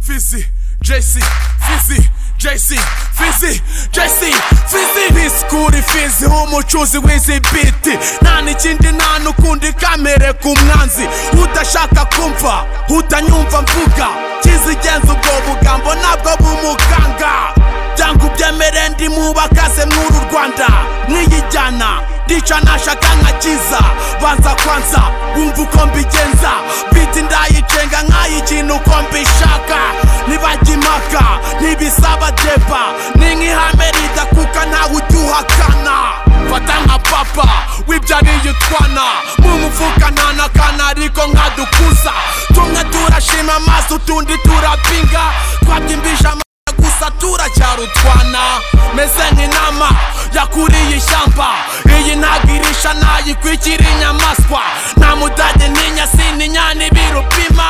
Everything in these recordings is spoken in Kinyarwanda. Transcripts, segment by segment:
Fizzy, JC, Fizzy, JC, Fizzy, JC, Fizzy Bisikuri Fizzy umucuzi w'izi biti Nta n'ikindi nta n'ukundi kamere ku mwanzi Udashaka kumva, utanyumva mvuga Kizigenza ubwo bugambo nabwo bumukanga Byanga ubyemere ndi mubakaze mw'uru Rwanda Niyijyana, ndica nashaka nkakiza Banza kwanza, wumva uko mbigenza Biti ndayicenga nk'ay'ikintu uko mbishaka Ntibajya impaka, ntibisaba deba Ni nk'ihame ridakuka ntawe ujya Fata nka papa, wibyariye utwana Mu mufuka nta n'akana ariko nkadukuza Tumwe turashima amaso utundi turapinga Twabyimbije amaso gusa turacyari utwana meze nk'inama yakuriye ishyamba iyi ntagirisha nayikwikira inyamaswa nta mudage ntinya sininyana ibirupima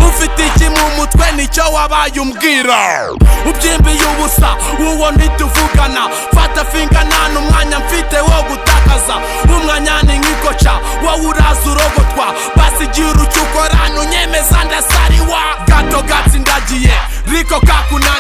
ufite iki mu mutwe nicyo wabaye umbwira ubyimbiye ubusa uwo ntituvugana fata finga nta n'umwanya mfite wo gutakaza umwanya ni nk'ikoca wowe uraza urogotwa basigira ucyukora ntunyemeza ndasariwa gato gatsindagiye riko kakuna